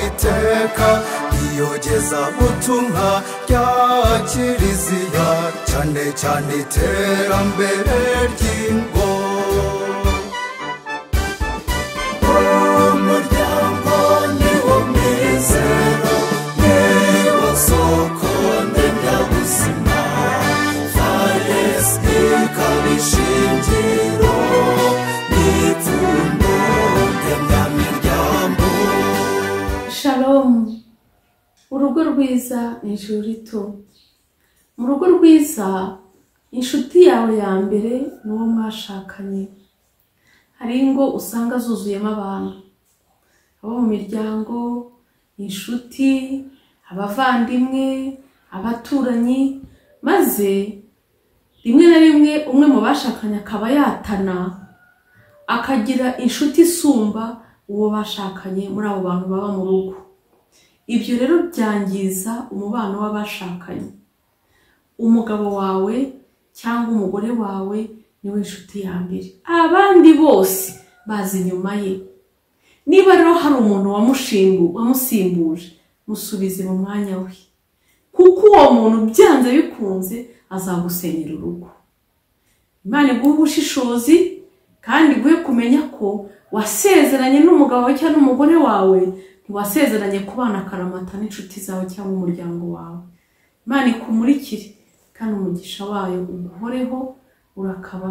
iteka iyogeza butumwa rya kiliziya cyane cyane iterambere ry'ingo umuryango ni wo mizero ni wo soko ndemyabuzima faresi ikaba ishingiro n'ipfundo ndemyamiryango shalomu urugo rwiza ni ijuru rito mu rugo rwiza inshuti yawe ya mbere ni uwo mwashakanye hari ingo usanga zuzuyemo abantu abo mu miryango inshuti abavandimwe abaturanyi maze rimwe na rimwe umwe mu bashakanye akaba yatana akagira inshuti isumba uwo bashakanye muri abo bantu baba mu rugo ibyo rero byangiza umubano w'abashakanye umugabo wawe cyangwa umugore wawe niwe nshuti ya mbere abandi bose baza inyuma ye niba rero hari umuntu wamushingu- wamusimbuje musubize mu mwanya we kuko uwo muntu byanze bikunze azagusenyera urugo imana iguhe ubushishozi kandi iguhe kumenya ko wasezeranye n'umugabo wawe cyangwa n'umugore wawe ntiwasezeranye kubana akaramata n'inshuti zawe cyangwa umuryango wawe imana ikumurikire kandi umugisha wayo uguhoreho urakabaho